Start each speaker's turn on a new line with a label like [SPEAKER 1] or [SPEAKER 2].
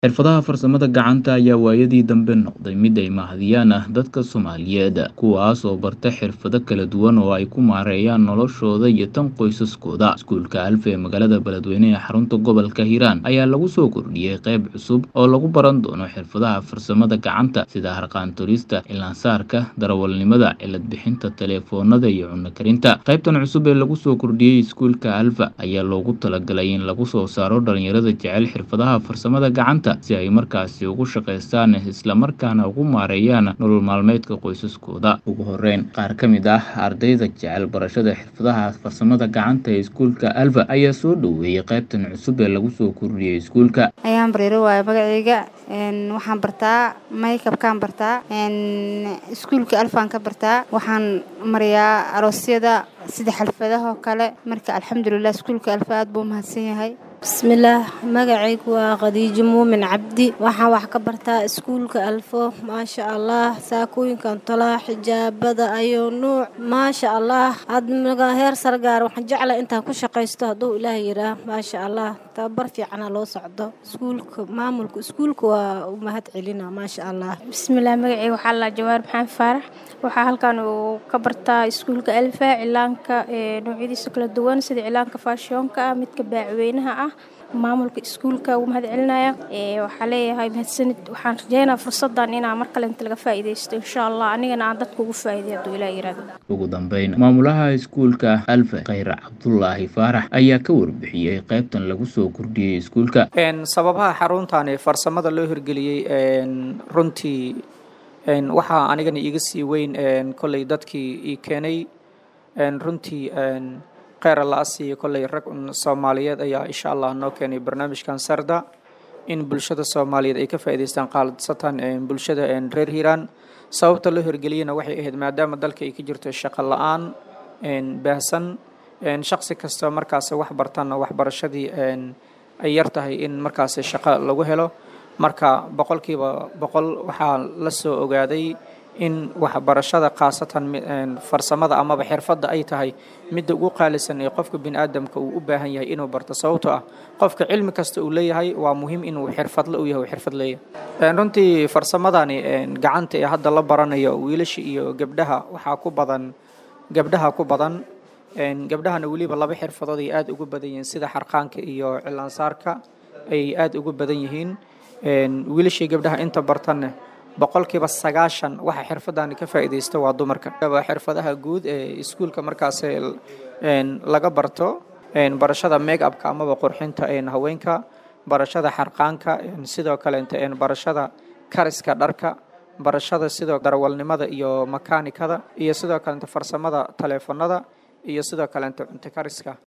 [SPEAKER 1] Xirfadaha farsamada gacanta ayaa waayadii dambe noqday mid ay mahadiyaan ah dadka Soomaaliyeed, kuwaas oo barta xirfado kala duwan oo ay ku maareeyaan noloshooda iyo tan qoysaskooda. Iskuulka Alfa ee magaalada Beledweyne ee xarunta gobolka Hiiraan ayaa lagu soo kordhiyey qayb cusub oo lagu baran doono xirfadaha farsamada gacanta sida harqaan tolista, cilaan-saarka, darawalnimada, cilad bixinta taleefoonnada iyo cunno karinta. Qaybtan cusub ee lagu soo kordhiyey iskuulka Alfa ayaa loogu talagalay in lagu soo saaro dhalinyarada jecel xirfadaha farsamada gacanta si ay markaasi ugu shaqaystaan isla markaana ugu maareeyaan nolol maalmeedka qoysaskooda. Ugu horreyn, qaar ka mid ah ardayda jecel barashada xirfadaha farsamada gacanta ee iskuulka Alfa ayaa soo dhoweeyay qaybtan cusub ee lagu soo kordhiyey iskuulka.
[SPEAKER 2] ayaan bareero waaye magacayga waxaan bartaa maykabkaan bartaa iskuulka alfaan ka bartaa waxaan mariyaa aroosyada sida xalfadaha oo kale marka alxamdulilah iskuulka alfa aad buu umahadsan yahay
[SPEAKER 3] bismillaah magacaygu waa khadiijo muumin cabdi waxaan wax ka bartaa iskuulka alfo maasha allah saakooyinkan tolaa xijaabada ayuu nuuc maasha allah admaga heer sargaar waxaan jeclaa intaan ku shaqaysto hadduu ilaah yiraa maasha allah tababar fiicana loo socdo iskuulka maamulka iskuulka waa u mahad celina maasha allah
[SPEAKER 4] bismillaah magacayga waxaa la jawaar maxamed faarax waxaa halkan uu ka bartaa iskuulka alfa cilaanka noocyadiisa kala duwan sida cilaanka faashiyoonka ah midka baacweynaha ah maamulka iskuulka ugu mahad celinaya waxaa leeyahay mahadsanid waxaan rajeynaa fursadan inaa mar kale inta laga faa'iidaysto insha allah anigana aan dadka ugu faa'iiday hadduu ilaa yiraahdo
[SPEAKER 1] ugu dambeyn maamulaha iskuulka alfa khayr cabdulaahi faarax ayaa ka warbixiyey qaybtan lagu soo kordhiyey iskuulka
[SPEAKER 5] sababaha xaruntan farsamada loo hirgeliyey runtii waxaa anigana iiga sii weyn kolley dadkii ii keenay runtii kheyr alla asiiyo kolley rag soomaaliyeed ayaa insha allah noo keenay barnaamijkan sarda in bulshada soomaaliyeed ay ka faa'iidaystaan qaadsatan bulshada reer hiiraan sababta loo hirgeliyena waxay ahayd maadaama dalka ay ka jirto shaqo la-aan baahsan shaqsi kasta markaas wax bartana waxbarashadii ay yar tahay in markaas shaqo lagu helo marka boqolkiiba boqol waxaa la soo ogaaday in waxbarashada khaasatan farsamada amaba xirfadda ay tahay midda ugu qaalisan ee qofka bini aadamka uu u baahan yahay inuu barto sababtoo ah qofka cilmi kasta uu leeyahay waa muhiim inuu xirfadle u yahay xirfad leeyahay runtii farsamadani gacanta ee hadda la baranayo wiilasha iyo gabdhaha waxaa ku badan gabdhaha ku badan gabdhahana weliba laba xirfadood ay aada ugu badan yihiin sida xarqaanka iyo cilaansaarka ay aada ugu badan yihiin wiilashii gabdhaha inta bartanne boqolkiiba sagaashan waxa xirfadani ka faa'iidaysta waa dumarka waa xirfadaha guud ee iskuulka markaas laga barto barashada make upka amaba qurxinta haweenka barashada xarqaanka sidoo kaleente barashada kariska dharka barashada sidoo darawalnimada iyo makaanikada iyo sidoo kaleente farsamada taleefanada iyo sidoo kaleente cunto kariska